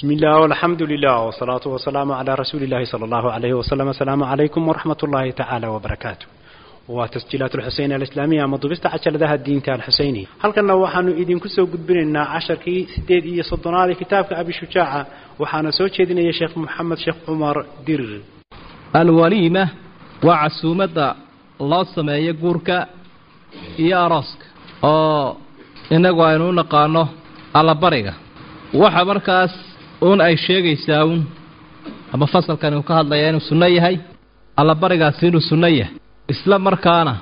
بسم الله والحمد لله والصلاة والسلام على رسول الله صلى الله عليه وسلم السلام عليكم ورحمة الله تعالى وبركاته وتسجيلات الحسين الإسلامية مضبست عشر ذا الدين تاع الحسيني هل كنا وحنو إذن كسو قد بننا عشر كي سديد إيه صدنا كتاب أبي شجاعة وحنا سوتش يا شيخ محمد شيخ عمر دير alwaliima waa casuumadda loo sameeyo guurka iyo arooska oo innagu aynu u naqaano allabariga waxa markaas uun ay sheegaysaa uun ama fasalkani uu ka hadlayaa inuu sunno yahay allabarigaasi inuu sunno yahay isla markaana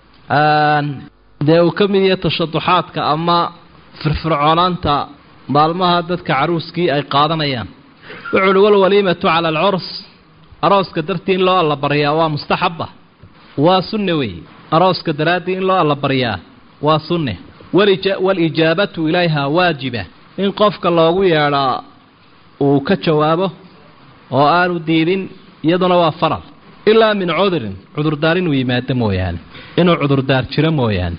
dee uu ka mid yahay tashaduxaadka ama firfircoonaanta maalmaha dadka caruuskii ay qaadanayaan wuxuuhi walwaliimatu cala alcurs arooska dartii in loo allabaryaa waa mustaxaba waa sunne weeye arooska daraaddii in loo allabaryaa waa sunne walijaabatu ilayha waajiba in qofka loogu yeedhaa uu ka jawaabo oo aanu diidin iyaduna waa faral ilaa min cudurin cudurdaar inuu yimaado mooyaane inuu cudurdaar jiro mooyaane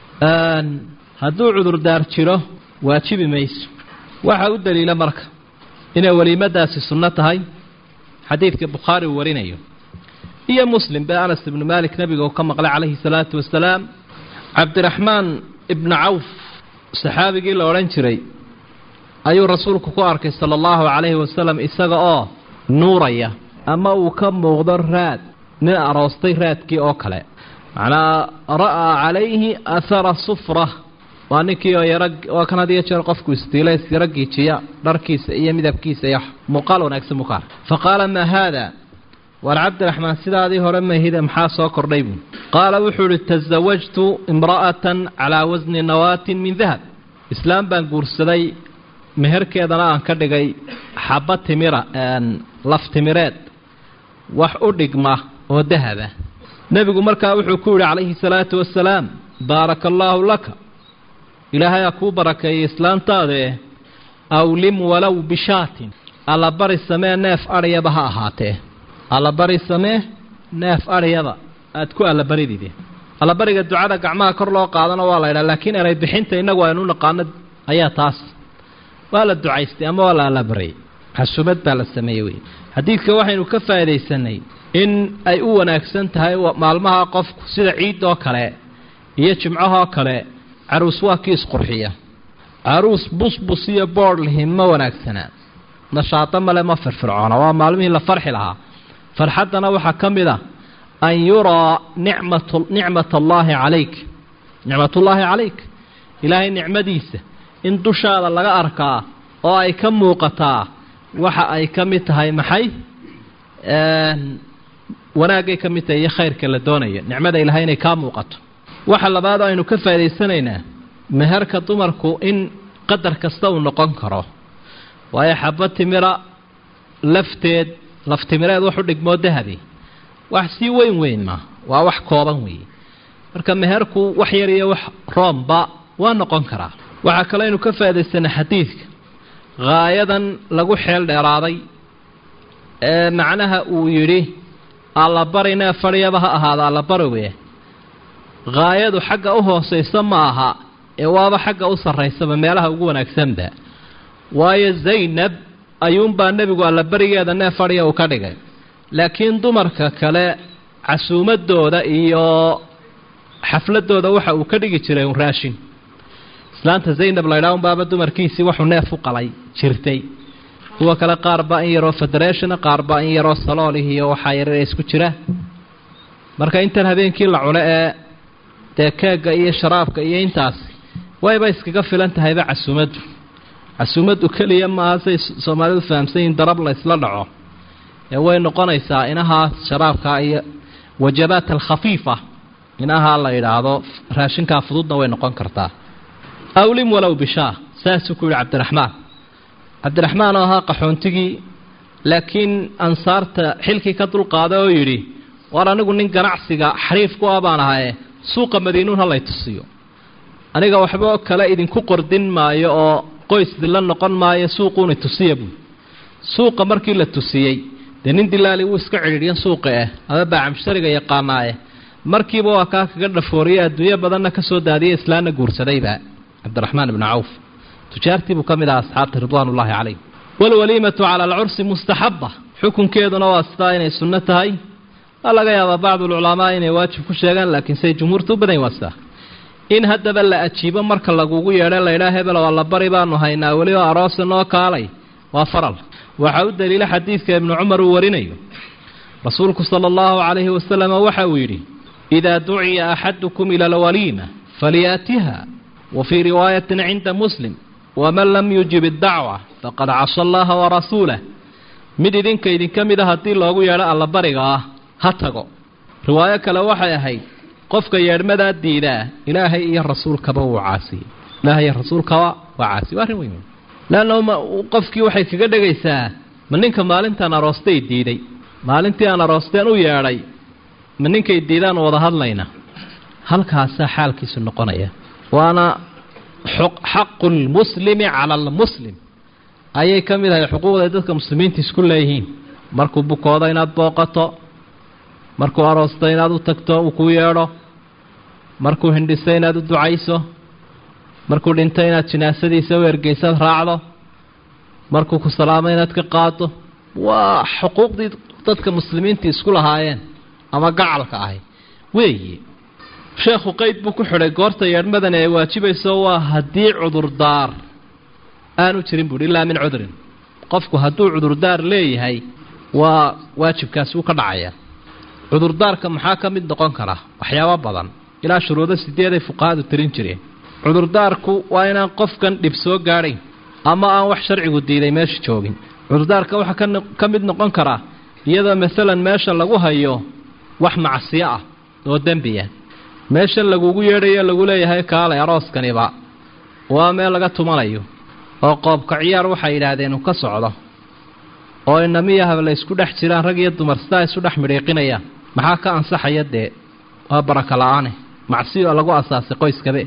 hadduu cudurdaar jiro waajibi mayso waxaa u daliila marka inay weliimadaasi sunno tahay xadiidka bukhaari uu warinayo iyo muslim be anas ibnu maalik nebiga uu ka maqlay calayhi salaatu wasalaam cabdiraxmaan ibnu cawf saxaabigii la odhan jiray ayuu rasuulku ku arkay sala allahu calayhi wasalam isaga oo nuuraya ama uu ka muuqdo raad nin aroostay raadkii oo kale macnaa ra'aa calayhi ahara sufra waa ninkii oo yaro waa kan had iyo jeer qofku istiilays yaro giijiya dharkiisa iyo midabkiisa iyo muuqaal wanaagsan buu ka arkay fa qaala maa haada waar cabdiraxmaan sidaadii hore mahide maxaa soo kordhay buu qaala wuxuu ihi tasawajtu imra'atan calaa wasni nawaatin min dahab islaam baan guursaday meherkeedana aan ka dhigay xabba timira laf timireed wax u dhigma oo dahaba nebigu markaa wuxuu ku yidhi calayhi salaatu wasalaam baaraka allaahu laka ilaahay ha kuu barakeeyay islaantaadae awlim walow bishaatin allabari samee neef adhyaba ha ahaatee allabari samee neef adhyaba aad ku allabaridide allabariga ducada gacmaha kor loo qaadana waa la ydhaha laakiin eray bixinta innagu aynu u naqaano ayaa taas waa la ducaystay ama waa la allabarayay xasumad baa la sameeyey wey xadiidka waxaynu ka faa'iidaysanay in ay u wanaagsan tahay maalmaha qofku sida ciidoo kale iyo jimcahoo kale caruus waa kii isqurxiya caruus busbus iyo boodh lihi ma wanaagsanaa nashaado male ma firfircoona waa maalmihii la farxi lahaa farxaddana waxaa ka mid a an yuraa nicmat nicmat allaahi calayk nicmatullaahi calayk ilaahay nicmadiisa in dushaada laga arkaa oo ay ka muuqataa waxa ay ka mid tahay maxay wanaagay ka mid tahay iyo khayrka la doonayo nicmada ilaahay inay kaa muuqato waxa labaad aynu ka faa'idaysanaynaa meherka dumarku in qadar kasta uu noqon karo waayo xabba timira lafteed laftimireed wax u dhigmoo dahabi wax sii weyn weyn ma waa wax kooban weeye marka meherku wax yar iyo wax roomba waa noqon karaa waxaa kale aynu ka faa'idaysana xadiidka haayadan lagu xeel dheeraaday ee macnaha uu yidhi allabarina fadhiyaba ha ahaada allabariwe haayadu xagga u hoosaysa ma aha ee waaba xagga u sarraysaba meelaha ugu wanaagsanba waayo zaynab ayuunbaa nebigu allabarigeeda nee fadhiya uu ka dhigay laakiin dumarka kale casuumadooda iyo xafladooda waxa uu ka dhigi jiray un raashin islaanta zaynab laydhaa unbaaba dumarkiisii waxuu neef u qalay jirtay kuwa kale qaarba in yaroo federationa qaarba in yaroo saloolih iyo waxaa yarare isku jira marka intan habeenkii la cuno ee dee keegga iyo sharaabka iyo intaas wayba iskaga filan tahayba casuumaddu casuumaddu keliya maaha say soomaalidu fahamsan yihin darab la ysla dhaco ee way noqonaysaa inahaa sharaabka iyo wajabaat alkhafiifa inahaa la yidhaahdo raashinkaa fududna way noqon kartaa awlim walow bishaa saasuu ku yidhi cabdiraxmaan cabdiraxmaan oo ahaa qaxoontigii laakiin ansaarta xilkii ka dulqaaday oo yidhi war anigu nin ganacsiga xariif ku ah baan ahaye suuqa madiinuun ha lay tusiyo aniga waxba kale idinku qordin maayo oo qoys dilla noqon maayo suuquuna tusiya buui suuqa markii la tusiyey dee nin dilaali wuu iska cidhiidhyan suuqa ah ama baacamshariga yaqaanaaye markiiba waa kaa kaga dhafooriye adduunyo badanna ka soo daadiya islaanna guursadayba cabdiraxmaan ibnu cawf tujaartii buu ka mid ahaa asxaabta ridwaanullaahi calayh waalwaliimatu cala alcursi mustaxaba xukunkeeduna waa sidaa inay sunno tahay waa laga yaabaa bacdulculamaa inay waajib ku sheegaan laakiin say jumhuurta u badan waa sidaa in haddaba la ajiibo marka lagugu yeedho laydhaa hebel waa la bari baanu haynaa weliba aroosa noo kaalay waa faral waxaa u daliila xadiidka ibnu cumar uu warinayo rasuulku sala allahu calayhi wasalam waxa uu yidhi idaa duciya axadukum ila alwaliima falyaatiha wa fii riwaayatin cinda muslim waman lam yujib iddacwa faqad casa allaha warasuulah mid idinka idinka mid a haddii loogu yeedho allabariga ah ha tago riwaayo kale waxay ahayd qofka yeedhmadaa diidaa ilaahay iyo rasuulkaba wuu caasiyey ilaahay iyo rasuulkaba waa caasiye waa arrin weyn leanna ma qofkii waxay kaga dhegaysaa ma ninka maalintaan aroostay diiday maalintii aan aroosteen u yeedhay ma ninkay diidaan wada hadlayna halkaasaa xaalkiisu noqonaya waana xaqu lmuslimi cala almuslim ayay ka mid ahay xuquuqday dadka muslimiinta isku leeyihiin markuu bukoodo inaad booqato markuu aroosto inaad u tagto uu kuu yeedho markuu hindhiso inaad u ducayso markuu dhinto inaad jinaasadiisa u ergeysaad raacdo markuu ku salaamo inaad ka qaado waa xuquuqdii dadka muslimiinta isku lahaayeen ama gacalka ahay weeye sheekhu qeyd buu ku xidhay goorta yeedhmadani ay waajibayso waa haddii cudurdaar aanu jirin buuhi ilaa min cudrin qofku hadduu cudurdaar leeyahay waa waajibkaasi wuu ka dhacayaa cudurdaarka maxaa ka mid noqon kara waxyaabo badan ilaa shuruudo sideeday fuqahadu tirin jireen cudurdaarku waa inaan qofkan dhib soo gaadhayn ama aan wax sharcigu diiday meesha joogin cudurdaarka waxaa ka mid noqon karaa iyadoo masalan meesha lagu hayo wax macsiyo ah oo dembiya meesha lagugu yeedhayo lagu leeyahay kaalay arooskaniba waa meel laga tumanayo oo qoobka ciyaar waxay yidhaahdeen uu ka socdo oo inamiyahaba la isku dhex jiraan rag iyo dumar sidaa isu dhex midhiiqinayaan maxaa ka ansaxaya dee waa baraka la-aane macsiyo lagu asaasay qoyskabe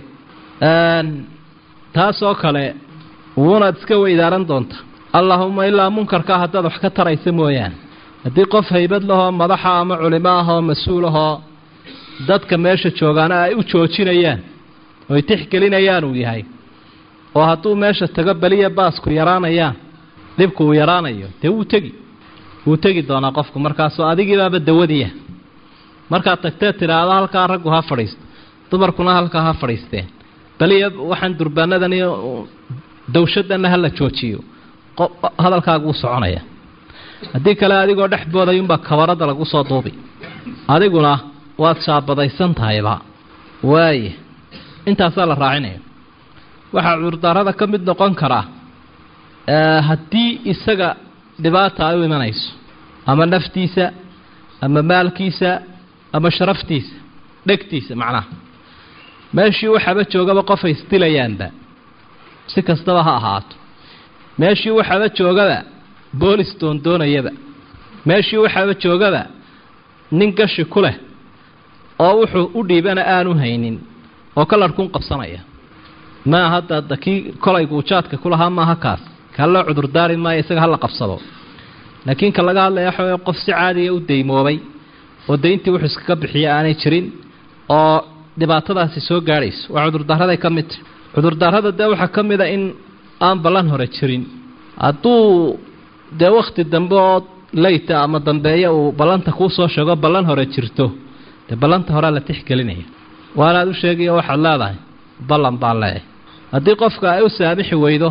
taasoo kale wuunaad iska weydaaran doonta allaahuma ilaa munkarkaa haddaad wax ka taraysa mooyaane haddii qof haybad lahoo madaxa ama culimo ah oo mas-uul ahoo dadka meesha joogaana ay u joojinayaan oy tixgelinayaan uu yahay oo hadduu meesha tago beliya baasku yaraanayaan dhibku uu yaraanayo dee wuu tegi wuu tegi doonaa qofku markaasoo adigiibaaba dawadiya markaad tagtee tidhaahdo halkaa raggu ha fadhiisto dumarkuna halkaa ha fadhiisteen beliya waxaan durbaanadan iyo dawshadana hala joojiyo hadalkaagu wuu soconaya haddii kale adigoo dhex boodayunbaa kabarada lagu soo duubi adiguna waad shaabadaysan tahayba waaye intaasaa la raacinaya waxaa cudurdaarada ka mid noqon karaa haddii isaga dhibaata ay u imanayso ama naftiisa ama maalkiisa ama sharaftiisa dhegtiisa macnaha meeshii waxaaba joogaba qofay isdilayaanba si kastaba ha ahaato meeshii waxaaba joogaba boolis doondoonayaba meeshii waxaaba joogaba nin gashi ku leh oo wuxuu u dhiibana aanu haynin oo kalarhkuun qabsanaya maa hadda da kii kolay guujaadka ku lahaa maaha kaas kaa loo cudurdaari maayo isaga hala qabsado laakiin ka laga hadlaya waxa wey qof si caadiya u daymoobay oo dayntii wuxuu iskaga bixiya aanay jirin oo dhibaatadaasi soo gaadhayso waa cudurdaaraday ka mid tahy cudurdaarada dee waxaa ka mid a in aan ballan hore jirin hadduu dee wakhti dambe oo leyta ama dambeeya uu ballanta kuu soo sheego ballan hore jirto dee ballanta horea la tixgelinaya waanaad u sheegaya waxaad leedahay ballan baan leeyahay haddii qofka ay u saamixi weydo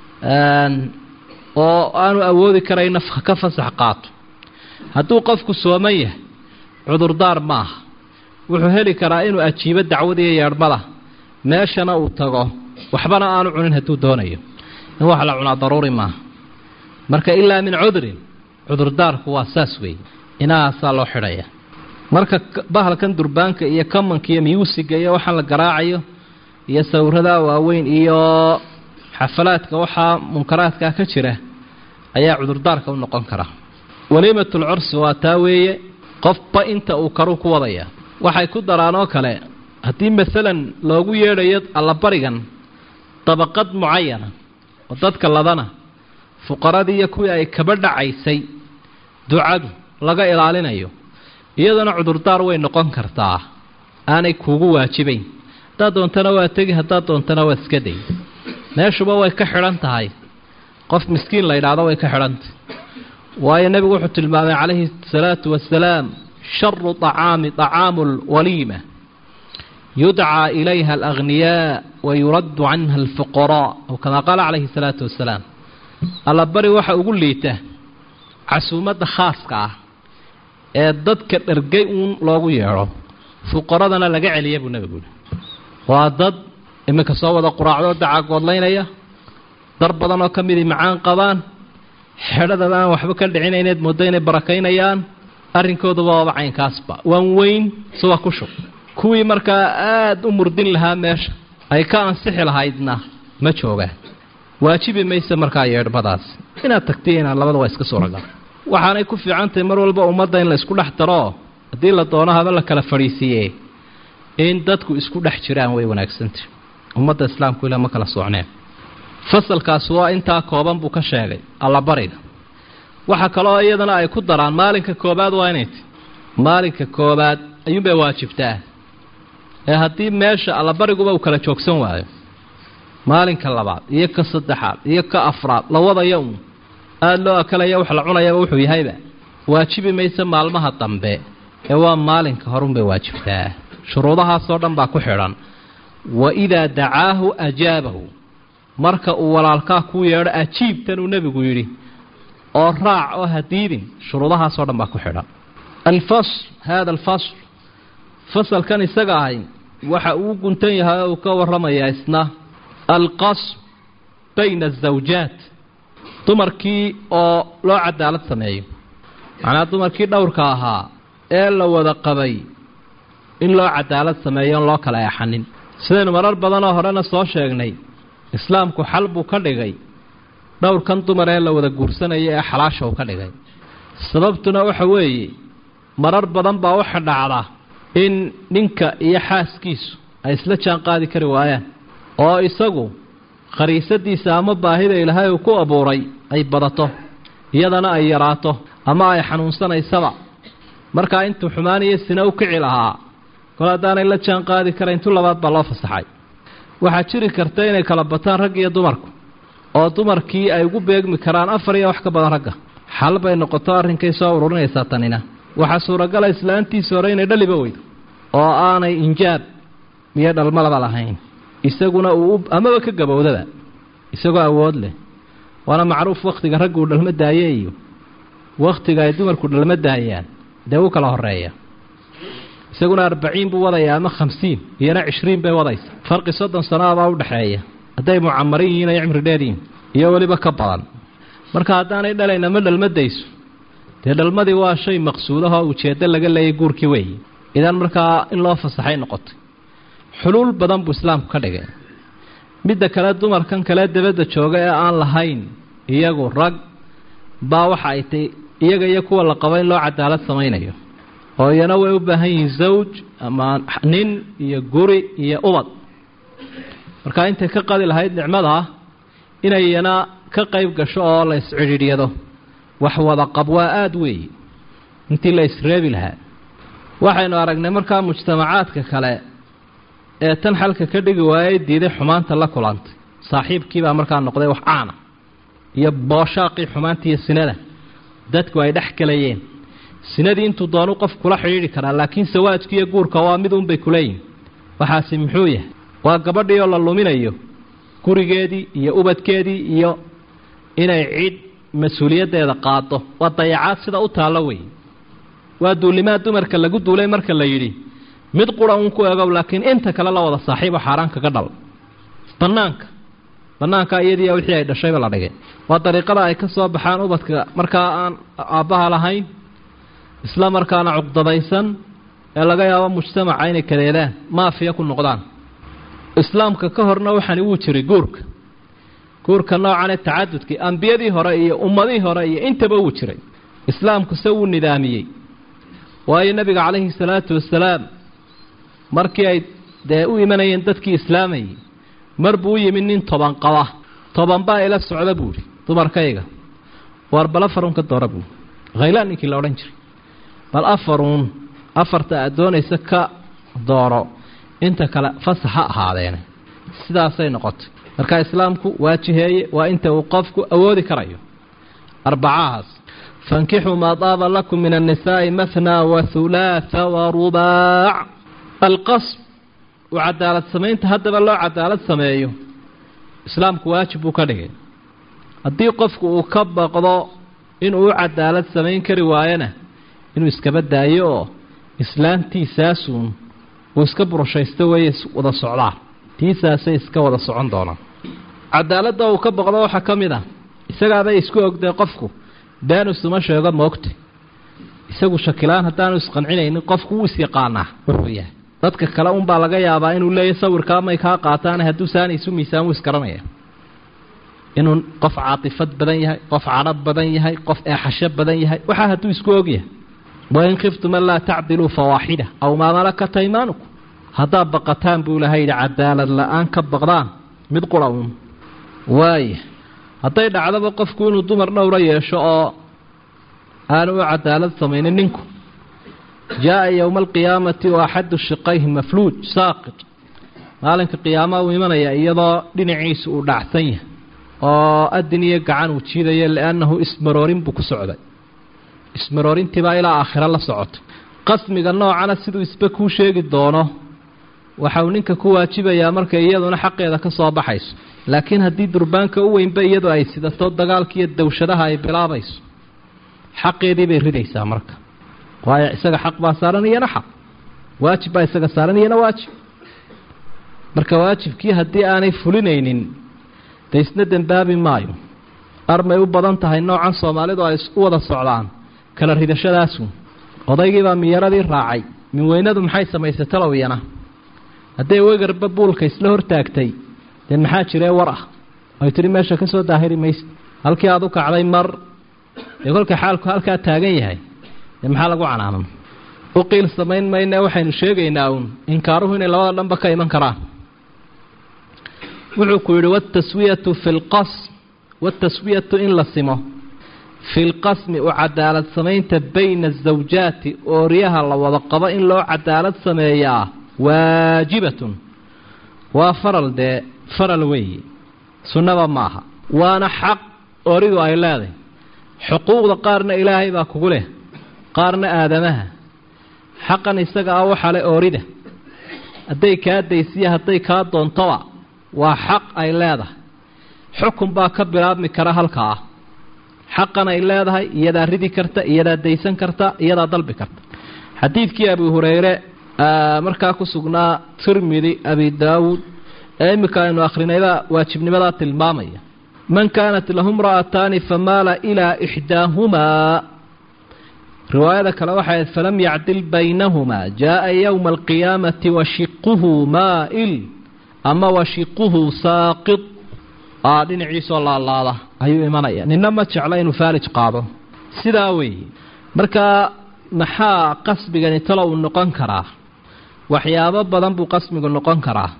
oo aanu awoodi karayna ka fasax qaato hadduu qofku sooman yahay cudurdaar maaha wuxuu heli karaa inuu ajiibo dacwadiiyo yeedhmada meeshana uu tago waxbana aanu cunin hadduu doonayo in wax la cunaa daruuri maaha marka ilaa min cudrin cudurdaarku waa saas weeye inahaasaa loo xidhaya marka bahalkan durbaanka iyo kamanka iyo myuusiga iyo waxaan la garaacayo iyo sawirada waaweyn iyo xafalaadka waxaa munkaraadkaa ka jira ayaa cudurdaarka u noqon kara waliimatul cursi waa taa weeye qofba inta uu karuu ku wadaya waxay ku daraan oo kale haddii masalan loogu yeedhayo allabarigan dabaqad mucayana oo dadka ladana fuqaradii iyo kuwii ay kaba dhacaysay ducadu laga ilaalinayo iyadana cudurdaar way noqon kartaa aanay kuugu waajibayn haddaad doontana waa tegi haddaad doontana waa iska day meeshuba way ka xidhan tahay qof miskiin la yidhaahdo way ka xidhantay waayo nebigu wuxuu tilmaamay calayhi salaatu wasalaam sharu طacaami طacaamu lwaliima yudcaa ilayha alagniyaa wayuraddu canha alfuqaraa aw kamaa qaala calayhi salaatu wasalaam allabari waxa ugu liita casuumadda khaaska ah ee dadka dhargay uun loogu yeedho fuqaradana laga celiya buu nebigu yihi waa dad iminka soo wada quraacdoo dacagoodlaynaya dar badan oo ka midii macaan qabaan xedhadaba aan waxba ka dhicinayneed moodo inay barakaynayaan arrinkooduba waaba caynkaasba waan weyn suwa ku shub kuwii markaa aada u murdin lahaa meesha ay ka ansixi lahaydna ma joogaan waajibi mayse markaa yeedhmadaas inaad tagtiy inaad labada waa iska suuragal waxaanay ku fiican tahay mar walba ummadda in la isku dhex daroo haddii la doono haba la kala fadhiisiiye in dadku isku dhex jiraan way wanaagsantah ummadda islaamku ilaa ma kala soocneen fasalkaas waa intaa kooban buu ka sheegay allabariga waxa kaloo iyadana ay ku daraan maalinka koobaad waa inay ti maalinka koobaad ayuunbay waajibtaa ee haddii meesha allabariguba uu kala joogsan waayo maalinka labaad iyo ka saddexaad iyo ka afraad la wadaya uun aada loo akalaya wax la cunayaba wuxuu yahayba waajibi mayse maalmaha dambe ee waa maalinka horunbay waajibtaa shuruudahaasoo dhan baa ku xidhan wa idaa dacaahu ajaabahu marka uu walaalkaa kuu yeedho ajiibtan uu nebigu yidhi oo raac oo hadiidin shuruudahaasoo dhan baa ku xidhan alfasl hada alfasl fasalkan isaga ahay waxa uu guntan yahay oo uu ka warramayaa isna alqasm bayna azawjaat dumarkii oo loo cadaalad sameeyo macnaa dumarkii dhowrka ahaa ee la wada qabay in loo cadaalad sameeyo on loo kala eexanin sidaynu marar badanoo horena soo sheegnay islaamku xal buu ka dhigay dhowrkan dumar ee la wada guursanaya ee xalaasha uu ka dhigay sababtuna waxa weeye marar badan baa waxa dhacda in ninka iyo xaaskiisu ay isla jaan qaadi kari waayaan oo isagu khariisadiisa ama baahida ilaahay uu ku abuuray ay badato iyadana ay yaraato ama ay xanuunsanaysaba markaa intuu xumaaniyo sina u kici lahaa kol haddaanay la jaan qaadi karayn tu labaad baa loo fasaxay waxaa jiri karta inay kala bataan rag iyo dumarku oo dumarkii ay ugu beegmi karaan afar iyo wax ka badan ragga xal bay noqoto arrinkay soo ururinaysaa tanina waxaa suuragala islaantiisa hore inay dhaliba weydo oo aanay injaab iyo dhalmalaba lahayn isaguna uu amaba ka gabowdaba isagoo awood leh waana macruuf wakhtiga raggu uu dhalmo daaye iyo wakhtiga ay dumarku dhalmo daayaan dee u kala horeeya isaguna arbaciin buu wadayaa ama khamsiin iyona cishriin bay wadaysa farqi soddon sannaabaa udhexeeya hadday mucamarin yihiin ay cimri dheer yihin iyo weliba ka badan marka haddaanay dhalayna ma dhalmadayso dee dhalmadii waa shay maqsuudahoo ujeeddo laga leeyay guurkii weeye idan markaa in loo fasaxay noqotay xuluul badan buu islaamku ka dhigay midda kale dumarkan kale dabadda jooga ee aan lahayn iyagu rag baa waxa ay tay iyaga iyo kuwa la qabo in loo cadaalad samaynayo oo iyana way u baahan yihiin zawj ama nin iyo guri iyo ubad markaa intay ka qadi lahayd nicmadaa inay iyana ka qayb gasho oo la iscidhiidhyado wax wada qab waa aada weeye intii la isreebi lahaa waxaynu aragnay markaa mujtamacaadka kale ee tan xalka ka dhigi waayay diiday xumaanta la kulantay saaxiibkiibaa markaa noqday wax caana iyo booshaaqii xumaantiiyo sinada dadku ay dhex galayeen sinadii intuu doonu qof kula xidhiidhi karaa laakiin sawaajki iyo guurka waa mid unbay kuleeyihin waxaasi muxuu yahay waa gabadhii oo la luminayo gurigeedii iyo ubadkeedii iyo inay cid mas-uuliyaddeeda qaado waa dayacaad sida u taallo wey waa duulimaad dumarka lagu duulay marka la yidhi mid qura uun ku egow laakiin inta kale la wada saaxiibo xaaraan kaga dhal bannaanka bannaanka iyadiiya wixii ay dhashayba la dhigay waa dariiqada ay ka soo baxaan ubadka markaa aan aabbaha lahayn isla markaana cuqdadaysan ee laga yaabo mujtamaca inay kadeedaan maafiya ku noqdaan islaamka ka horna waxaani wuu jiray guurka guurka noocan ee tacadudkii ambiyadii hore iyo ummadihii hore iyo intaba wuu jiray islaamku se wuu nidaamiyey waayo nebiga calayhi salaatu wasalaam markii ay dee u imanayeen dadkii islaamayay mar buu u yimi nin toban qaba toban baa ila socda buuhi dumarkayga waar bal afarun ka doora buui khaylaan ninkii la odhan jiray bal afaruun afarta aad doonaysa ka dooro inta kale fasax ha ahaadeene sidaasay noqotay marka islaamku waa jiheeye waa inta uu qofku awoodi karayo arbacahaas fankixuu maa daaba lakum min annisaa'i mathnaa wa hulaatha wa rubaac alqasb uu cadaalad samaynta haddaba loo cadaalad sameeyo islaamku waajib buu ka dhigay haddii qofku uu ka baqdo inuu u cadaalad samayn kari waayona inuu iskaba daayo oo islaantiisaasuun uu iska burashaysto weeye wada socdaan tiisaasay iska wada socon doonaan cadaaladda uu ka baqdo waxaa ka mid ah isagaabay isku ogday qofku beenu isuma sheego moogta isagu shakilaan haddaanu isqancinaynin qofku wuu isyaqaanaa wuxuu yahay dadka kale unbaa laga yaabaa inuu leeyahy sawirkaa may kaa qaataan hadduu saana isu miisaan wuu isgaranaya inuu qof caatifad badan yahay qof cadhab badan yahay qof eexasho badan yahay waxaa hadduu isku ogyahay wain khiftum an laa tacdiluu fawaaxida aw maa malakat aymaanukum haddaad baqataan buu ilahay yidhi cadaalad la-aan ka baqdaan mid qura uun waaya hadday dhacdaba qofku inuu dumar dhowra yeesho oo aanu u cadaalad samaynin ninku jaa-a yowma alqiyaamati oo axadu shiqayhi mafluuj saaqit maalinka qiyaamaha uu imanaya iyadoo dhinaciisu uu dhacsan yahay oo adin iyo gacan uu jiidayo liannahu ismaroorin buu ku socday ismaroorintiibaa ilaa aakhiro la socota qasmiga noocana siduu isba kuu sheegi doono waxa uu ninka ku waajibayaa markay iyaduna xaqeeda ka soo baxayso laakiin haddii durbaanka u weynba iyadu ay sidato dagaalkiiyo dawshadaha ay bilaabayso xaqeedii bay ridaysaa marka waayo isaga xaq baa saaran iyana xaq waajib baa isaga saaran iyana waajib marka waajibkii haddii aanay fulinaynin dee isna dembaabi maayo armay u badan tahay noocan soomaalidu ay u wada socdaan kala ridashadaasu odaygiibaa miyaradii raacay minweynadu maxay samaysay talowyana hadday wegarba buulka isla hortaagtay dee maxaa jiree war ah ay tihi meesha ka soo daahiri mayse halkii aad u kacday mar dee kolka xaalku halkaa taagan yahay dee maxaa lagu canaanan u qiil samayn mayne waxaynu sheegaynaa uun inkaaruhu inay labada dhanba ka iman karaan wuxuu ku yidhi wataswiyatu fi lqasm wataswiyatu in la simo fi lqasmi u cadaalad samaynta bayna azawjaati ooryaha la wada qabo in loo cadaalad sameeyaa waajibatun waa faral dee faral weeye sunnaba maaha waana xaq oridu ay leedahay xuquuqda qaarna ilaahay baa kugu leh qaarna aadamaha xaqan isaga ah waxa le oorida hadday kaa daysiya hadday kaa doontoba waa xaq ay leedahay xukun baa ka bilaabmi kara halkaa ah xaqan ay leedahay iyadaa ridi karta iyadaa daysan karta iyadaa dalbi karta xadiidkii abi hureyre markaa ku sugnaa tirmidi abi daawuud ee iminka aynu akhrinayba waajibnimadaa tilmaamaya man kaanat lahu mra'ataani famaala ilaa ixdaahumaa riwaayada kale waxay falam yacdil baynahumaa jaa-a yowma alqiyaamati washiquhu maa'il ama washiquhu saaqid aa dhinaciisoo laalaada ayuu imanaya nina ma jecla inuu faalij qaado sidaa weeye markaa maxaa qasbigani talo uu noqon karaa waxyaabo badan buu qasmigu noqon karaa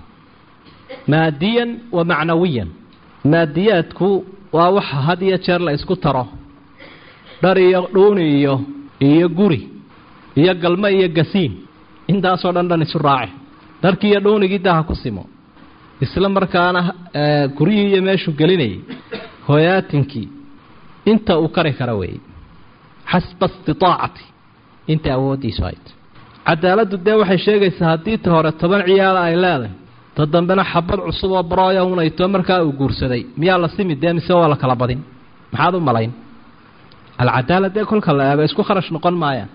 maadiyan wa macnawiyan maadiyaadku waa waxa had iyo jeer la isku taro dhar iyo dhuuni iyo iyo guri iyo galmo iyo gasiin intaasoo dhan dhan isu raaci dharkii iyo dhuunigii daha ku simo isla markaana guryihii iyo meeshuu gelinayay hoyaatinkii inta uu kari kara weeye xasba istiaacati inta awooddiisu hayd cadaaladdu dee waxay sheegaysaa haddii ta hore toban ciyaala ay leedahay ta dambena xabad cusub oo barooya unayto markaa uu guursaday miyaa la simi dee mise waa la kala badin maxaad u malayn alcadaala dee kolka la eego isku kharash noqon maayaan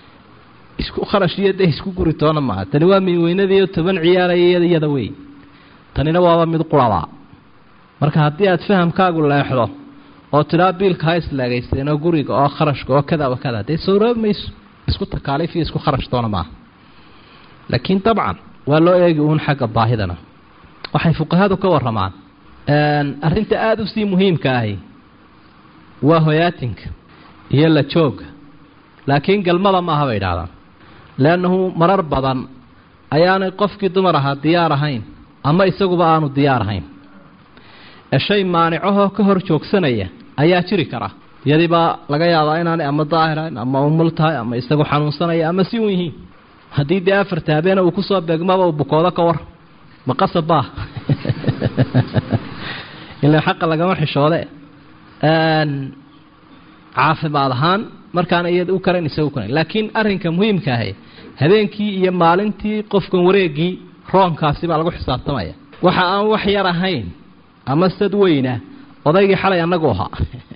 isku kharash iyo dee isku guri toona maaha tani waa miweynadiiyo toban ciyaaraya iyada wey tanina waaba mid qurabaa marka haddii aad fahamkaagu leexdo oo tidhaa biilka ha islaagaysteen oo guriga oo kharashka oo kada wa kada dee sawroobi mayso isku takaaliif iyo isku kharash doona maaha laakiin dabcan waa loo eegi uun xagga baahidana waxay fuqahadu ka waramaan arrinta aada u sii muhiimka ahi waa hoyaatinka iyo la jooga laakiin galmada maaha bay idhahdaan leannahu marar badan ayaanay qofkii dumar ahaa diyaar ahayn ama isaguba aanu diyaar ahayn ee shay maanicahoo ka hor joogsanaya ayaa jiri kara iyadiibaa laga yaabaa inaanay ama daahirahayn ama umul tahay ama isagu xanuunsanaya ama si un yihiin haddii dee afarta habeena uu kusoo beegmaba uu bukoodo ka war ma qasab baa ilaa xaqa lagama xishoode caafimaad ahaan markaana iyada u karan isaga u karan laakiin arrinka muhiimka ahi habeenkii iyo maalintii qofkan wareegii roonkaasi baa lagu xisaabtamaya waxa aan wax yar ahayn ama sad weyna odaygii xalay annagu ahaa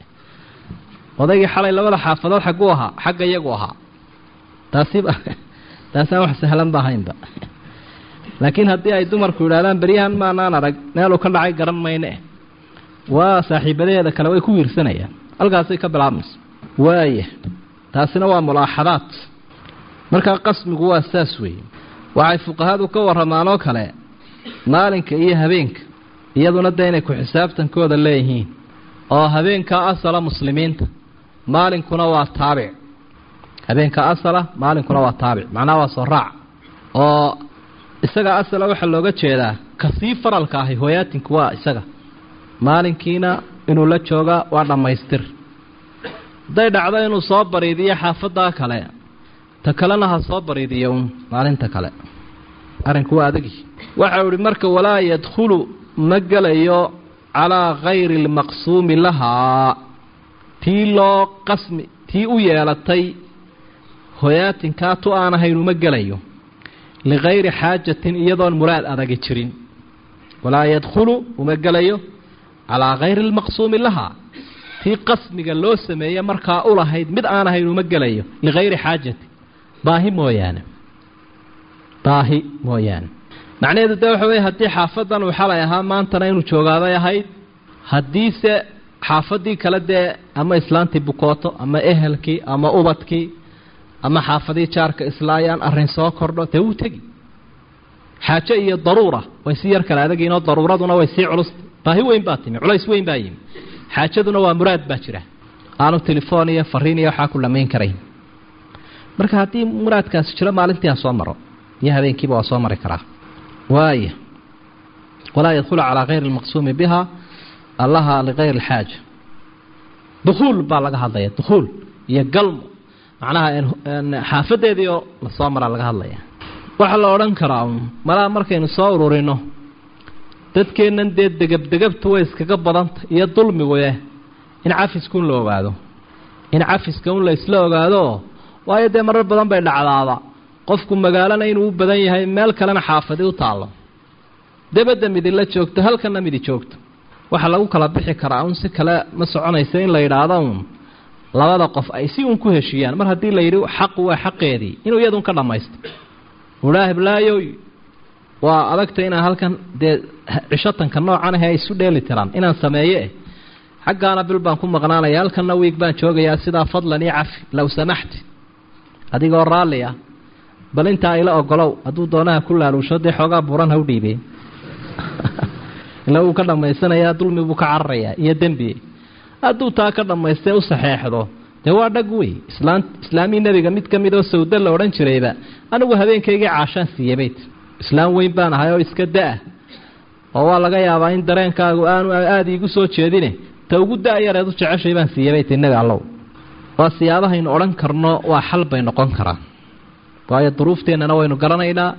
odaygii xalay labada xaafadood xagguu ahaa xagga iyagu ahaa taasiba taasaan wax sahlan ba ahaynba laakiin haddii ay dumarku yidhahdaan beryahan maanaan arag meeluu ka dhacay garan mayne waa saaxiibadeeda kale way ku wiirsanayaan halkaasay ka bilaabmayso waaya taasina waa mulaaxadaad markaa qasmigu waa saas weeye waxay fuqahadu ka warramaan oo kale maalinka iyo habeenka iyaduna dee inay ku xisaabtankooda leeyihiin oo habeenka asala muslimiinta maalinkuna waa taabic habeenka asala maalinkuna waa taabic macnaha waa soo raac oo isaga asala waxaa looga jeedaa kasii faralka ahi hooyaatinku waa isaga maalinkiina inuu la joogaa waa dhammaystir hadday dhacdo inuu soo bariidiyo xaafaddaa kale ta kalena ha soo bariidiyo un maalinta kale arrinku waa adagi waxau ihi marka walaa yadkhulu ma gelayo calaa kayri almaqsuumi lahaa tii loo qasmi tii u yeelatay hoyaatinkaa tu aan ahayn uma gelayo likayri xaajatin iyadoon muraad adagi jirin walaa yadkhulu uma gelayo calaa kayri almaqsuumi lahaa tii qasmiga loo sameeye markaa u lahayd mid aan ahayn uma gelayo likayri xaajati baahi mooyaane baahi mooyaane macnaheedu de waxa weye haddii xaafadan uu xalay ahaa maantana inuu joogaaday ahayd haddiise xaafadii kale dee ama islaantii bukooto ama ehelkii ama ubadkii ama xaafadii jaarka islaayaan arrin soo kordho dee wuu tegi xaajo iyo daruura way si yar kale adagiinoo daruuraduna way sii culus baahi weyn baa timi culays weyn baa yimi xaajaduna waa muraad baa jira aanu telefoon iyo fariin iyo waxaa ku lamayn karayn marka haddii muraadkaasi jiro maalintii ha soo maro iyo habeenkiiba waa soo mari karaa waaya walaa yadkhulu calaa kayri almaqsuumi biha allaha likayri alxaaja dukhuul baa laga hadlaya dukhuul iyo galmo macnaha xaafadeedii oo lasoo maraa laga hadlaya waxaa la odhan karaa un malaa markaynu soo ururino dadkeennan dee degabdegabtu way iskaga badanta iyo dulmiguye in cafiska un la ogaado in cafiska un la isla ogaado waayo dee marar badan bay dhacdaaba qofku magaalana inuu u badan yahay meel kalena xaafadi u taallo debadda midi la joogto halkana midi joogto waxaa lagu kala bixi karaa un si kale ma soconaysa in la yidhaahdo uun labada qof ay si uun ku heshiiyaan mar haddii la yidhi xaqu waa xaqeedii inuu iyadun ka dhammaysto udhaa hiblaayoy waa adagta inaan halkan dee cishatanka noocan ahe ay isu dheeli tiraan inaan sameeye xaggaana bil baan ku maqnaanaya halkanna wiig baan joogayaa sidaa fadlan iyo cafi low samaxti adigoo raalli ah bal intaa ila ogolow hadduu doonaha ku laaluusho dee xoogaa buuran ha u dhiibeen ila wuu ka dhammaysanayaa dulmi buu ka cararayaa iyo dembi hadduu taa ka dhammaystee u saxeexdo dee waa dhag wey islaan islaamii nebiga mid ka mid oo sawda la odhan jirayba anigu habeenkaygii caashaan siiye bayt islaam weyn baan ahay oo iska da-ah oo waa laga yaabaa in dareenkaagu aanu aada iigu soo jeedine ta ugu da-yareed u jeceshay baan siiye bayt innaga allow waa siyaabahaynu odhan karno waa xal bay noqon karaan waayo duruufteennana waynu garanaynaa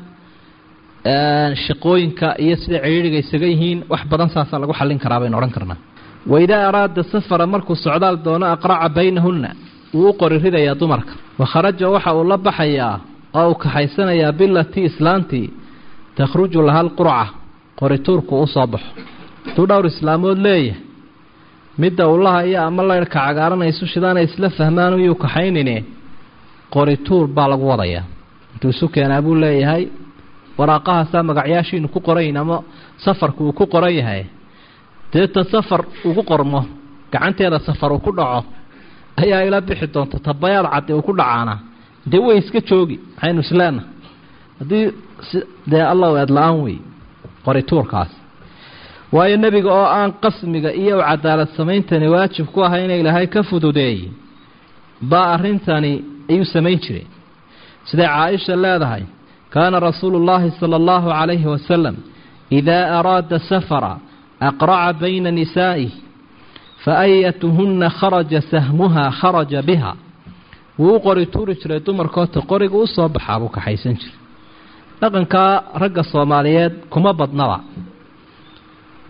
shaqooyinka iyo sida ciriiriga isaga yihiin wax badan saasaa lagu xallin karaa baynu odhan karnaa waidaa araada safara markuu socdaal doono aqraca baynahunna wuu u qori ridayaa dumarka wakharaja waxa uu la baxayaa oo uu kaxaysanayaa bilatii islaantii takhruju laha alqurca qorituurku u soo baxo hadduu dhowr islaamood leeyahay midda ullaha iyo ama laydhka cagaaranaysu shidaanay isla fahmaan uyuu kaxaynine qorituur baa lagu wadayaa intuu isu keenaa buu leeyahay waraaqahaasaa magacyaashiinu ku qorayin ama safarku uu ku qoran yahay deeta safar ugu qormo gacanteeda safar uu ku dhaco ayaa ila bixi doonta tabayaad caddi uu ku dhacaana dee way iska joogi maxaynu isleenaha haddii dee allow eedla-aan wey qorituurkaas waayo nebiga oo aan qasmiga iyo u cadaalad sameyntani waajib ku ahay ina ilaahay ka fududeeyey baa arrintani ayuu samayn jiray siday caaisha leedahay kaana rasuulu llaahi sala allahu calayhi wasalam idaa araada safara aqraca bayna nisaa'ih fa ayatuhunna kharaja sahmuhaa kharaja biha wuu u qori tuuri jiray dumarkoota qoriga u soo baxaa buu kaxaysan jiray dhaqankaa ragga soomaaliyeed kuma badnaba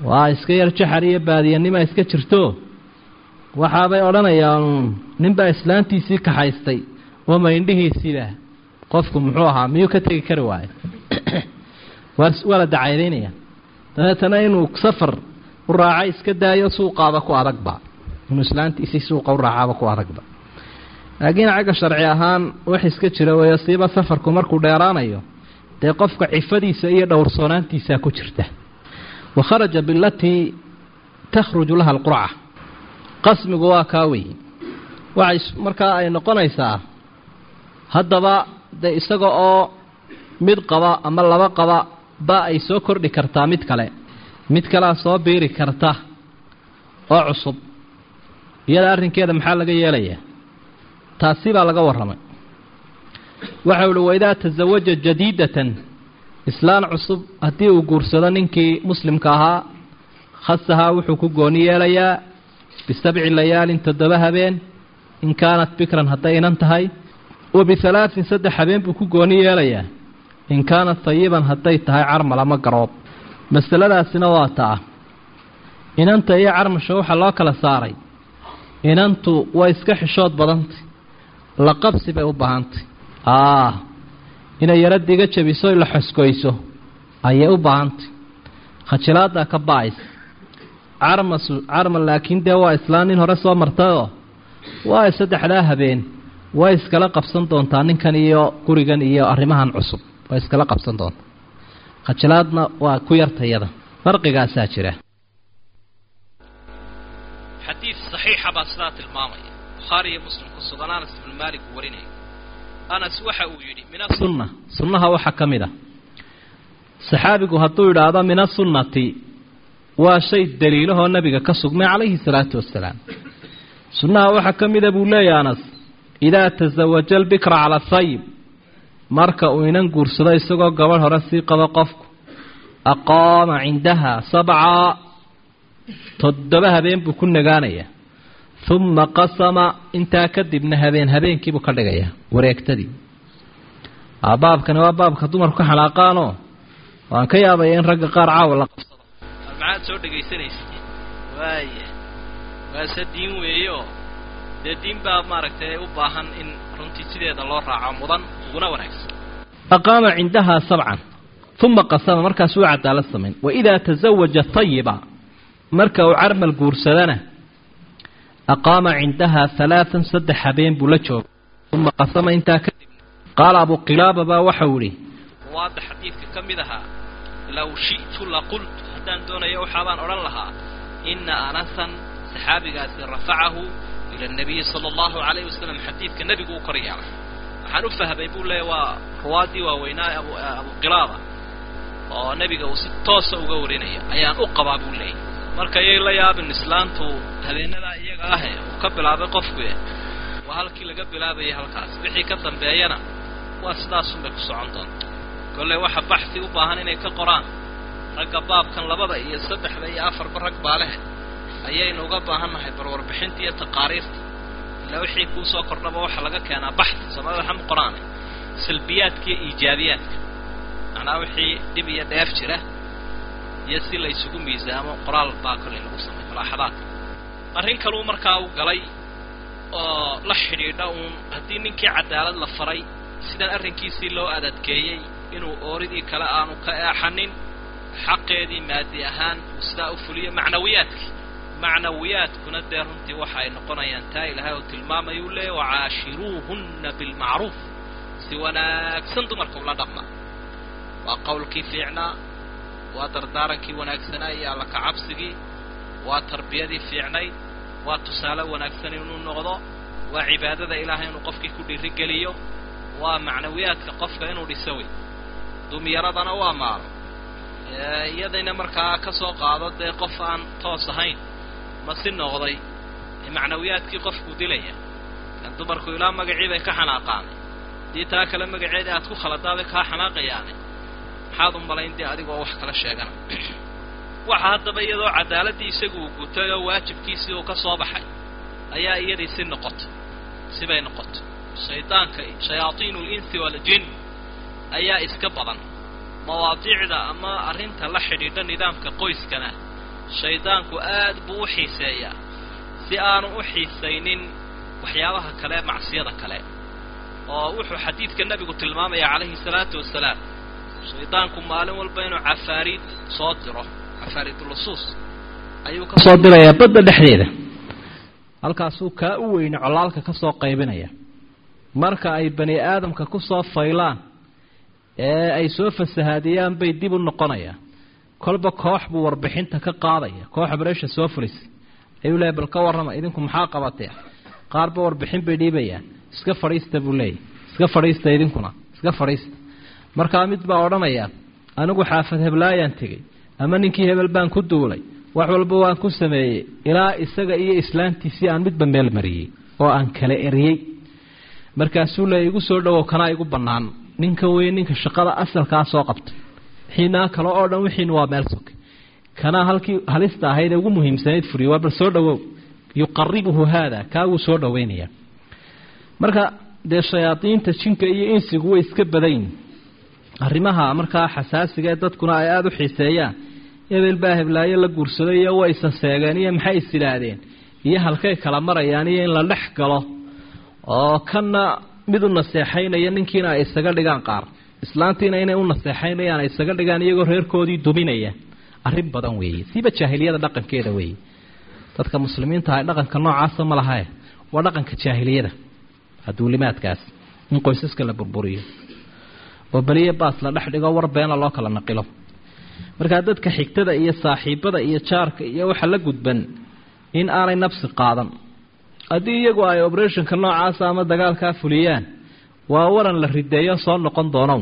waa iska yar jaxar iyo baadiyanima iska jirto waxaabay odhanayaan ninbaa islaantiisii kaxaystay wama indhihiisiiba qofku muxuu ahaa miyuu ka tegi kari waayo waa la dacaydaynaya dabeetana inuu safar u raaca iska daayo suuqaaba ku adagba inuu islaantiisii suuqa u raacaaba ku adagba laakiin xagga sharci ahaan wax iska jira weeyo siiba safarku markuu dheeraanayo dee qofka cifadiisa iyo dhowrsoonaantiisaa ku jirta wa kharaja bilatii takhruju laha alqurca qasmigu waa kaa weeye waxay markaa ay noqonaysaa haddaba dee isaga oo mid qaba ama laba qaba ba ay soo kordhi kartaa mid kale mid kalea soo biiri karta oo cusub iyada arrinkeeda maxaa laga yeelayaa taasi baa laga warramay waxau ihi waidaa tasawaja jadiidatan islaan cusub haddii uu guursado ninkii muslimka ahaa khasahaa wuxuu ku gooni yeelayaa bisabci layaalin toddoba habeen in kaanat bikran hadday inan tahay wa bihalaatin saddex habeen buu ku gooni yeelayaa in kaanat tayiban hadday tahay carmal ama garoob masaladaasina waa taa inanta iyo carmasha waxaa loo kala saaray inantu way iska xishood badantay la qabsi bay u baahantay aa inay yaro diga jabiso la xoskoyso ayay u baahantay khajilaaddaa ka ba-aysa carmasu carmal laakiin dee waa islaan nin hore soo martayoo waa saddexdaa habeen way iskala qabsan doontaa ninkan iyo gurigan iyo arrimahan cusub way iskala qabsan doontaa khajilaadna waa ku yartayada farqigaasaa jira xadiid saxiixa baa sidaa tilmaamaya bukhaari iyo muslim ku sugan anas ibnu maalik uu warinaya anas waxa uu yidhi min sunna sunnaha waxaa ka mid a saxaabigu hadduu idhaahdo min asunnati waa shay daliilahoo nabiga ka sugmay calayhi salaatu wasalaam sunnaha waxaa ka mida buu leeyahy anas idaa tasawaja albikra cala sayib marka uu inan guursado isagoo gabadh hore sii qabo qofku aqaama cindaha sabca toddoba habeen buu ku nagaanayaa uma qasama intaa kadibna habeen habeenkiibuu ka dhigayaa wareegtadii baabkani waa baabka dumarku ka xanaaqaanoo waan ka yaabaya in ragga qaar caawa la qabsado maxaad soo dhegaysanaysa waaya waase diin weeyeoo dee diin baa maaragtay u baahan in runtii sideeda loo raaco mudan uguna wanaagsan aqaama cindahaa sabcan uma qasama markaasuu cadaalad samayn waidaa tasawaja tayiba marka uu carmal guursadana aqaama cindahaa halaatan saddex habeen buu la jooga uma qasama intaa kadib qaala abuqilaaba baa waxau idhi ruwaadda xadiidka ka mid ahaa low shi'tu la qultu haddaan doonayo waxaabaan odhan lahaa ina anasan saxaabigaasi rafacahu ila nabiyi sala allahu calayhi wasalam xadiidka nebigu u kor yeelay waxaan u fahmay buu leeya waa ruwaaddii waaweynaa abu abuqilaaba oo nebiga uu si toosa uga warinaya ayaan u qabaa buu leeyay marka yay la yaabin islaantu habeenadaa iyaga ahe uu ka bilaabay qofku waa halkii laga bilaabayay halkaas wixii ka dambeeyana waa sidaasunbay ku socon doonta kolley waxa baxsi u baahan inay ka qoraan ragga baabkan labada iyo saddexda iyo afarba rag baa leh ayaynu uga baahannahay barwarbixinta iyo taqaariirta ilaa wixii kuu soo kordhaba waxaa laga keenaa baxsi soomaalida waxa ma qoraane salbiyaadka iyo iijaabiyaadka macnaa wixii dhib iyo dheef jira iyo si la ysugu miisaamo qoraal baa kolley lagu sameey malaaxadaadka arrin kaluu markaa u galay oo la xidhiidha uun haddii ninkii cadaalad la faray sidan arrinkiisii loo adadkeeyey inuu ooridii kale aanu ka eexanin xaqeedii maadi ahaan uu sidaa u fuliyo macnawiyaadkii macnawiyaadkuna dee runtii waxa ay noqonayaan taa ilaahay uu tilmaamayuu leeya wacaashiruuhunna bilmacruuf si wanaagsan dumarka ula dhaqma waa qowlkii fiicnaa waa dardaarankii wanaagsanaa iyo alla kacabsigii waa tarbiyadii fiicnayd waa tusaale wanaagsan inuu noqdo waa cibaadada ilaahay inuu qofkii ku dhiirigeliyo waa macnawiyaadka qofka inuu dhiso wey dumyaradana waa maalo iyadayna markaa ka soo qaado dee qof aan toos ahayn ma si noqday macnawiyaadkii qofkuu dilaya kan dumarku ilaa magacii bay ka xanaaqaanay dii taa kale magaceedii aad ku khaladaabay kaa xanaaqayaane maxaad u malayn dee adigoo wax kala sheegana waxa haddaba iyadoo cadaaladdii isagu uu gutay oo waajibkiisii uu ka soo baxay ayaa iyadii si noqotay sibay noqotay shaydaanka shayaadiinu linsi waljin ayaa iska badan mawaadiicda ama arrinta la xidhiidha nidaamka qoyskana shaydaanku aad buu u xiiseeyaa si aanu u xiisaynin waxyaabaha kale macsiyada kale oo wuxuu xadiidka nebigu tilmaamaya calayhi salaatu wasalaam shaydaanku maalin walba inuu cafaariid soo diro cafaariidulusuus ayuu ka soo dirayaa badda dhexdeeda halkaasuu kaa u weyne colaalka ka soo qaybinaya marka ay bani aadamka ku soo faylaan ee ay soo fasahaadiyaan bay dib u noqonayaan kolba koox buu warbixinta ka qaadaya kooxa bareesha soo fulisay ayuu leeyahy bal ka warrama idinku maxaa qabatee qaarba warbixin bay dhiibayaan iska fadhiista buu leeyahy iska fadhiista idinkuna iska fadhiista markaa mid baa odhanaya anigu xaafad heblaayaan tegey ama ninkii hebel baan ku duulay wax walba waan ku sameeyey ilaa isaga iyo islaantiisii aan midba meel mariyey oo aan kala eriyey markaasuu leeya igu soo dhowow kanaa igu bannaan ninka wey ninka shaqada asalkaa soo qabta wixiinaa kale oo dhan wixiina waa meel soke kanaa halkii halista ahayd ee ugu muhiimsanayd furiyo waa bal soo dhowow yuqaribuhu haada kaaguu soo dhoweynaya marka dee shayaadiinta jinka iyo insigu way iska badayn arrimaha markaa xasaasiga ee dadkuna ay aada u xiiseeyaan hebel baa heblaayo la guursaday iyo way isa seegeen iyo maxay is idhaahdeen iyo halkay kala marayaan iyo in la dhex galo oo kanna mid u naseexaynaya ninkiina ay isaga dhigaan qaar islaantiina inay u naseexaynayaan ay isaga dhigaan iyagoo reerkoodii duminaya arrin badan weeye siiba jaahiliyada dhaqankeeda weeye dadka muslimiinta ah dhaqanka noocaasa ma lahae waa dhaqanka jaahiliyada aduulimaadkaas in qoysaska la burburiyo oo beliya baas la dhex dhigo war beena loo kala naqilo markaa dadka xigtada iyo saaxiibada iyo jaarka iyo waxa la gudban in aanay nafsi qaadan haddii iyagu ay oberationka noocaasa ama dagaalkaa fuliyaan waa waran la rideeyo soo noqon doono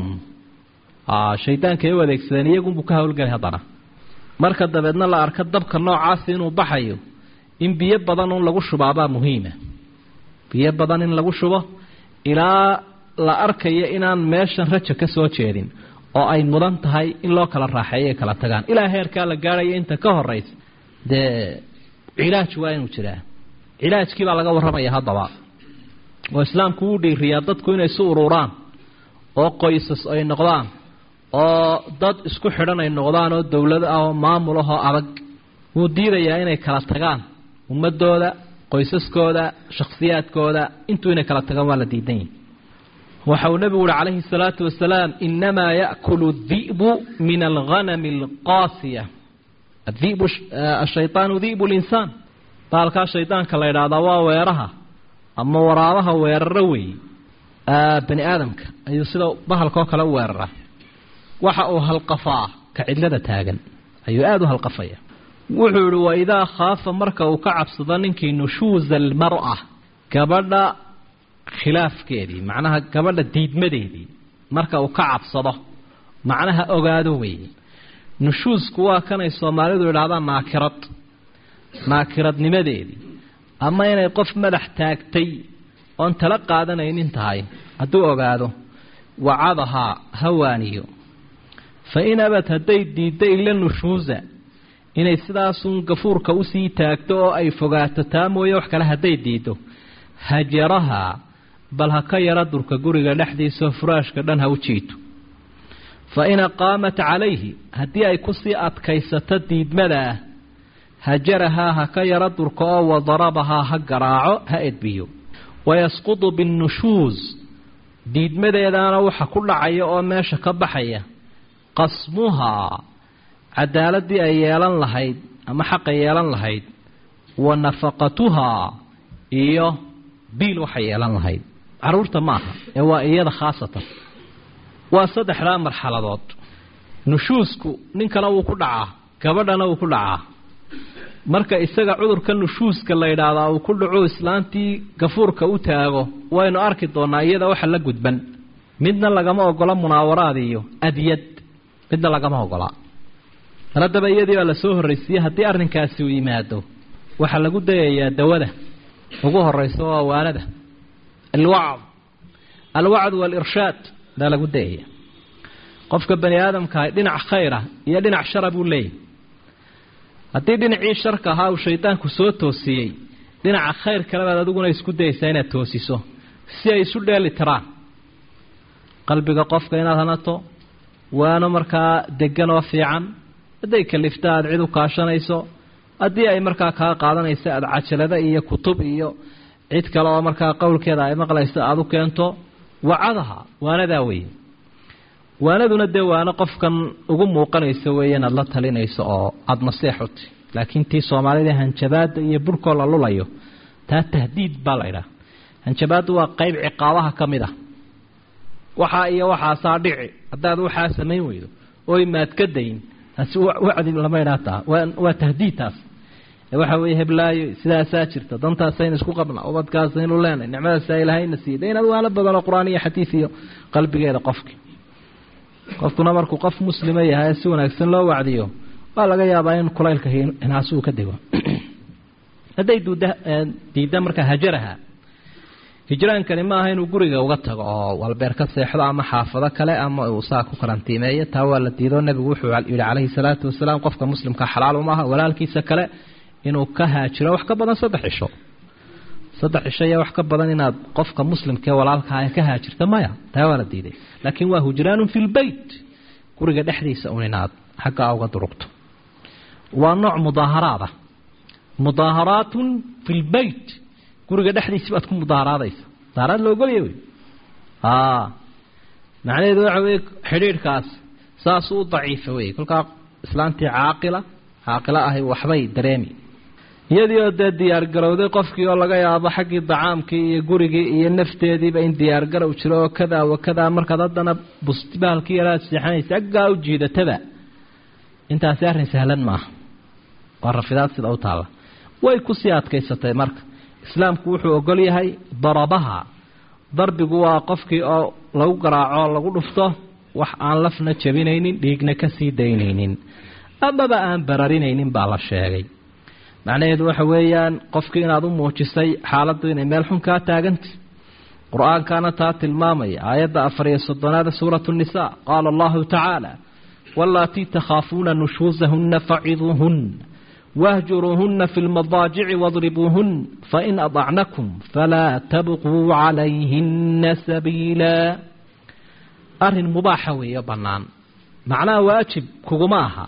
shaydaankaay u adeegsadeen iyagunbuu ka hawlgelay haddana marka dabeedna la arko dabka noocaasi inuu baxayo in biyo badan un lagu shubaabaa muhiima biyo badan in lagu shubo ilaa la arkayo inaan meeshan raja ka soo jeedin oo ay mudan tahay in loo kala raaxeeyo ay kala tagaan ilaa heerkaa la gaadhayo inta ka horaysa dee cilaaj waa inuu jiraa cilaajkii baa laga warramaya haddaba oo islaamku wuu dhiiriyaa dadku inay isu ururaan oo qoysas ay noqdaan oo dad isku xidhan ay noqdaan oo dowlad ah oo maamul ah oo adag wuu diidayaa inay kala tagaan ummadooda qoysaskooda shakhsiyaadkooda intuu inay kala tagaan waa la diidan yahi waxa uu nebigu uhi calayhi salaatu wasalaam inamaa yaakulu di'bu min alghanami alqaasiya adibu ashaytaanu di'bu linsaan baalkaa shaydaanka la yidhaahdaa waa weeraha ama waraabaha weeraro weeye bani aadamka ayuu sida bahalkaoo kale u weeraraa waxa uu halqafaa ka cidlada taagan ayuu aada u halqafaya wuxuu yihi waidaa khaafa marka uu ka cabsado ninkii nushuuza almar-a gabadha khilaafkeedii macnaha gabadha diidmadeedii marka uu ka cabsado macnaha ogaado weeye nushuusku waa kanay soomaalidu idhahdaan naakirad naakiradnimadeedii ama inay qof madax taagtay oon tala qaadanaynin tahay hadduu ogaado wacadahaa hawaaniyo fa in abad hadday diidda ila nushuusa inay sidaasun gafuurka usii taagto oo ay fogaato taa mooye wax kale hadday diiddo hajarahaa bal ha ka yara durka guriga dhexdiisaoo furaashka dhan ha u jiito fa in aqaamat calayhi haddii ay kusii adkaysato diidmadaa hajarahaa ha ka yara durka oo wadarabahaa ha garaaco ha edbiyo wayasqudu binnushuus diidmadeedaana waxa ku dhacaya oo meesha ka baxaya qasmuhaa cadaaladii ay yeelan lahayd ama xaqay yeelan lahayd wa nafaqatuhaa iyo biil waxay yeelan lahayd caruurta ma aha ee waa iyada khaasatan waa saddexdaa marxaladood nushuusku ninkana wuu ku dhacaa gabadhana wuu ku dhacaa marka isaga cudurka nushuuska la yidhaahdaa uu ku dhaco islaantii gafuurka u taago waynu arki doonaa iyada waxa la gudban midna lagama ogola munaawaraad iyo adyad midna lagama ogola mar haddaba iyadii baa lasoo horraysiiyey haddii arrinkaasi uu yimaado waxaa lagu dayayaa dawada ugu horraysa waa waanada alwacd alwacd waalirshaad baa lagu dayaya qofka bani aadamkaah dhinac khayra iyo dhinac shara buu leeyahy haddii dhinacii sharka ahaa uu shaydaanku soo toosiyey dhinaca khayr kalebaad adiguna isku dayaysaa inaad toosiso si ay isu dheeli tiraan qalbiga qofka inaad hanato waano markaa degan oo fiican hadday kalifta aada cid u kaashanayso haddii ay markaa kaa qaadanaysa aada cajalada iyo kutub iyo cid kale oo markaa qowlkeeda ay maqlaysa aada u keento wacadaha waanadaa weeye waanaduna dee waano qofkan ugu muuqanaysa weeye inaad la talinayso oo aada naseexuti laakiin tii soomaalida hanjabaada iyo burhkoo la lulayo taa tahdiid baa la idhaha hanjabaaddu waa qeyb ciqaabaha ka mid ah waxaa iyo waxaasaa dhici haddaad waxaa samayn weydo oy maad ka dayn taasi wacdi lama idhaa taa waa tahdiid taas waxa weeye heblaayo sidaasaa jirta dantaasaynu isku qabna ubadkaasaynu leenahay nicmadaasaa ilaahayna siiyey de inaad waalo badanoo qur-aan iyo xadiid iyo qalbigeeda qofki qofkuna markuu qof muslima yahay si wanaagsan loo wacdiyo waa laga yaabaa in kulaylka hinaasuu ka dego hadday diidda markaa hajaraha hijraankani maaha inuu guriga uga tago oo walbeer ka seexdo ama xaafado kale ama uu saa ku karantiimeeyo taa waa la diido nebigu wuxuu yihi calayhi salaatu wasalaam qofka muslimka xalaal umaaha walaalkiisa kale inuu ka haajiro wax ka badan saddex cisho saddex cisho iyo wax ka badan inaad qofka muslimkaee walaalkaa ka haajirta maya taa waa la diiday laakiin waa hujraanun fi lbeyt guriga dhexdiisa un inaad xaggaa uga durugto waa nooc mudaaharaad ah mudaaharaatun fi lbeyt guriga dhexdiisi baad ku mudaaharaadaysa mudaaharaad la ogolya wey macnaheedu waxa weye xidhiidhkaas saasuu u daciifa wey kolkaa islaantii caaqila caaqilo ahi waxbay dareemi iyadii oo dee diyaargarowday qofkii oo laga yaabo xaggii dacaamkii iyo gurigii iyo nafteediiba in diyaargarow jiro oo kadaa wa kadaa markaad haddana bustibaalkii yaraad seexanaysa aggaa u jiidataba intaasi arrin sahlan maaha waa rafidaad sida u taalla way kusii adkaysatay marka islaamku wuxuu ogol yahay darabaha darbigu waa qofkii oo lagu garaaco lagu dhufto wax aan lafna jabinaynin dhiigna kasii daynaynin amaba aan bararinaynin baa la sheegay macnaheedu waxa weeyaan qofkii inaad u muujisay xaaladdu inay meel xun kaa taagantay qur-aankaana taa tilmaamaya aayadda afar iyo soddonaada suuratu nisa qaala allahu tacaala wallaatii takhaafuuna nushuusahunna faciduuhun wahjuruuhunna fi lmadaajici wadribuuhun fain adacnakum falaa tabquu calayhina sabiila arrin mubaaxa weeyo bannaan macnaha waajib kuguma aha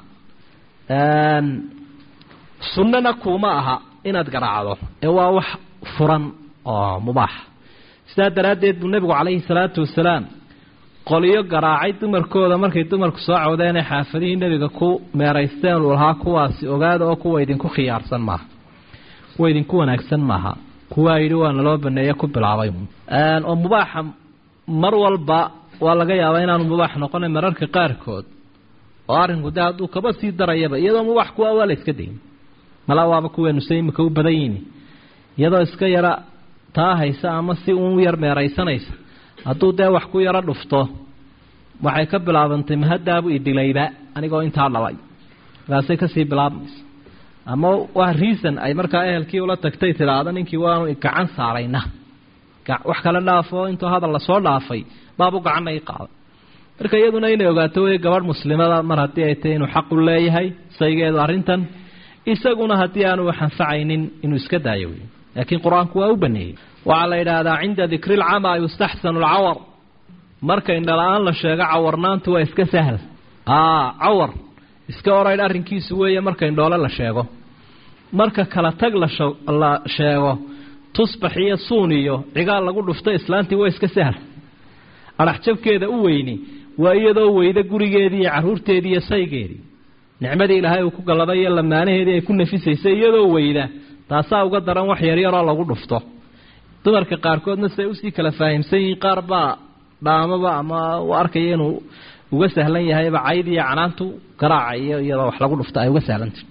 sunnana kuuma aha inaad garaacdo ee waa wax furan oo mubaaxa sidaa daraaddeed buu nebigu calayhi salaatu wasalaam qoliyo garaacay dumarkooda markay dumarku soo cawdeenee xaafadihii nebiga ku meeraysteen uu lahaa kuwaasi ogaada oo kuwa idinku khiyaarsan maaha kuwa idinku wanaagsan maaha kuwaa yidhi waa naloo baneeye ku bilaabay oo mubaaxa mar walba waa laga yaabaa inaanu mubaax noqona mararka qaarkood oo arrinku de hadduu kaba sii darayaba iyadoo mubaax kuwa waa la iska dayn mala waaba kuweenuse imika u badan yihin iyadoo iska yara taa haysa ama si uun yar meeraysanaysa hadduu dee wax ku yaro dhufto waxay ka bilaabantay mahadaabu idilayba anigoo intaa dhalay markaasay kasii bilaabmaysa ama waa reason ay markaa ehelkii ula tagtay tidhaahdo ninkii waanu gacan saarayna wax kale dhaafo intuu hadal lasoo dhaafay baabu gacanna i qaaday marka iyaduna inay ogaato wey gabadh muslimada mar haddii ay tahay inuu xaqu leeyahay saygeedu arrintan isaguna haddii aanu wax anfacaynin inuu iska daayo wey laakiin qur-aanku waa u baneeyey waxaa la yidhaahdaa cinda dikri lcamaa yustaxsanu alcawar marka indhala-aan la sheego cawarnaantu waa iska sahal cawar iska oraydh arrinkiisu weeye marka indhoole la sheego marka kala tag la sheego tusbax iyo suun iyo cigaal lagu dhufto islaantii waa iska sahal adhaxjabkeeda u weyni waa iyadoo weyda gurigeedii iyo caruurteedii iyo saygeedii nicmadii ilaahay uu ku galladay iyo lamaanaheedii ay ku nafisaysay iyadoo weyda taasaa uga daran wax yaryaroo lagu dhufto dumarka qaarkoodna siay usii kala faahimsan yihiin qaar baa dhaamaba ama u arkaya inuu uga sahlan yahayba cayd iyo canaantu garaaca iyo iyadoo wax lagu dhufto ay uga sahlantah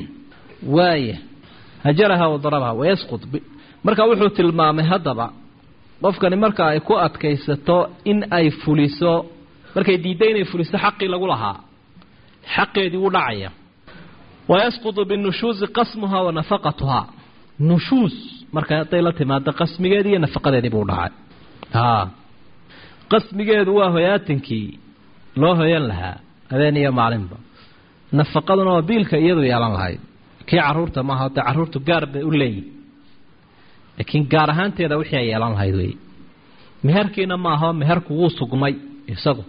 waaya hajaraha wadarabaha wayasqud marka wuxuu tilmaamay haddaba qofkani marka ay ku adkaysato in ay fuliso markay diidda inay fuliso xaqii lagu lahaa xaqeedii wuu dhacaya wayasqudu binushuusi qasmuha wa nafaqatuhaa nushuus marka hadday la timaado qasmigeedii iyo nafaqadeedii buu dhacay qasmigeedu waa hoyaatankii loo hoyan lahaa habeen iyo maalinba nafaqaduna waa biilka iyadu yeelan lahayd kii caruurta maaha de caruurtu gaar bay u leeyihin laakiin gaar ahaanteeda wixii ay yeelan lahayd wey meherkiina maaha meherku wuu sugmay isagu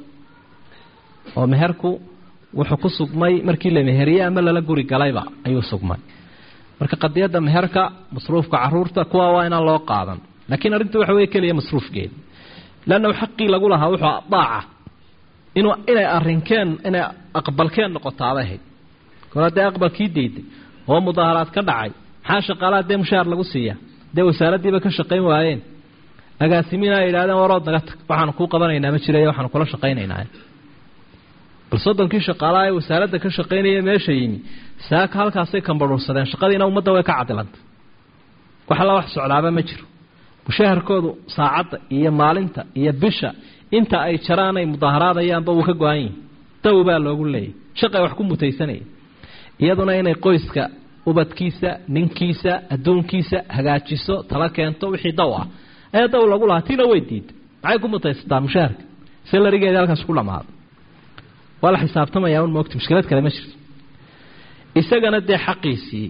oo meherku wuxuu ku sugmay markii la meheriyey ama lala guri galayba ayuu sugmay marka qadiyadda meherka masruufka caruurta kuwa waa inaan loo qaadan laakiin arrinta waxa wey keliya masruufkeeda leanna xaqii lagu lahaa wuxuu daaca inuu inay arrinkeen inay aqbalkeen noqotaabay ahayd kor haddee aqbalkii dayday oo mudaaharaad ka dhacay maxaa shaqaalaha dee mushaar lagu siiyaa dee wasaaraddiiba ka shaqayn waayeen agaasimiin ay yidhahdeen warood naga tag waxaanu kuu qabanaynaa ma jiray waxaanu kula shaqaynaynaa bal soddonkii shaqaalaha ee wasaaradda ka shaqaynaya meesha yimi saaka halkaasay kambadhuursadeen shaqadiina ummadda way ka cadilantay wax alla wax socdaaba ma jiro mushaharkoodu saacadda iyo maalinta iyo bisha inta ay jaraanay mudaaharaadayaanba wuu ka go-an yihin daw baa loogu leeyay shaqay wax ku mutaysanaya iyaduna inay qoyska ubadkiisa ninkiisa adduunkiisa hagaajiso tala keento wixii daw ah ee daw lagu lahaa tiina way diida maxay ku mutaysataa mushaharka salarigeedi halkaas ku dhamaaday waa la xisaabtamayaa un moogta mushkilad kale ma jirto isagana dee xaqiisii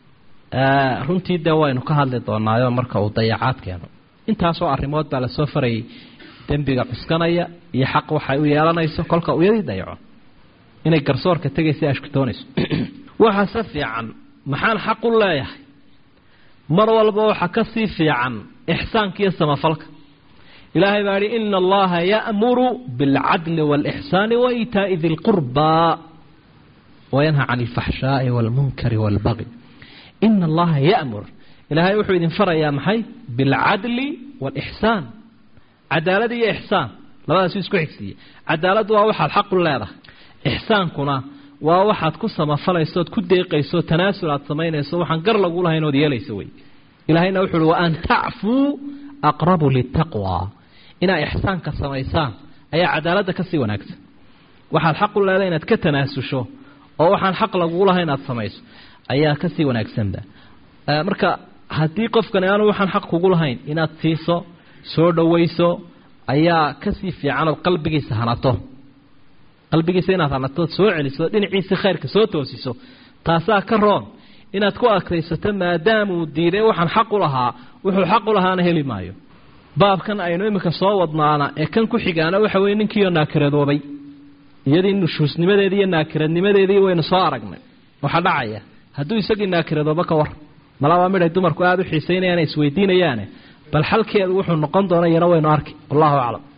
runtii dee waynu ka hadli doonaayo marka uu dayacaad keeno intaasoo arrimood baa lasoo farayay dembiga cuskanaya iyo xaq waxay u yeelanayso kolka uyadii dayaco inay garsoorka tegaysa ashkutoonayso waxaase fiican maxaan xaq u leeyahay mar walba waxa ka sii fiican ixsaanka iyo samafalka ilaahay baa yihi ina allaha ya'muru bilcadli wاlإxsaani waitaa'i di lqurbaa wayanha can اlfaxshaaءi wاlmunkari wاlbagi ina allaha ya'mur ilaahay wuxuu idin farayaa maxay bilcadli wاlإxsaan cadaalad iyo ixsaan labadaasuu isku xigsiiye cadaaladdu waa waxaad xaqu leedahay ixsaankuna waa waxaad ku samafalayso ood ku deeqayso tanaasul aad samaynayso waxaan gar lagu lahayn ood yeelayso wey ilaahayna wuxu uhi waan tacfuu aqrabu litaqwa inaad ixsaanka samaysaan ayaa cadaaladda ka sii wanaagsan waxaad xaq u leedahay inaad ka tanaasusho oo waxaan xaq lagugu lahayn aad samayso ayaa ka sii wanaagsanba marka haddii qofkani aanu waxaan xaq kugu lahayn inaad siiso soo dhowayso ayaa kasii fiican ood qalbigiisa hanato qalbigiisa inaad hanato soo celiso dhinaciisa khayrka soo toosiso taasaa ka roon inaad ku adkaysato maadaamuu diiday waxaan xaq u lahaa wuxuu xaq u lahaana heli maayo baabkan aynu iminka soo wadnaana ee kan ku xigaana waxa weye ninkiioo naakiradoobay iyadii nushuusnimadeedii iyo naakiradnimadeedii waynu soo aragnay waxaa dhacaya hadduu isagii naakiradooba ka war mala waa midhay dumarku aada u xiisaynayaan isweydiinayaane bal xalkeedu wuxuu noqon doona iyana waynu arki wallahu aclam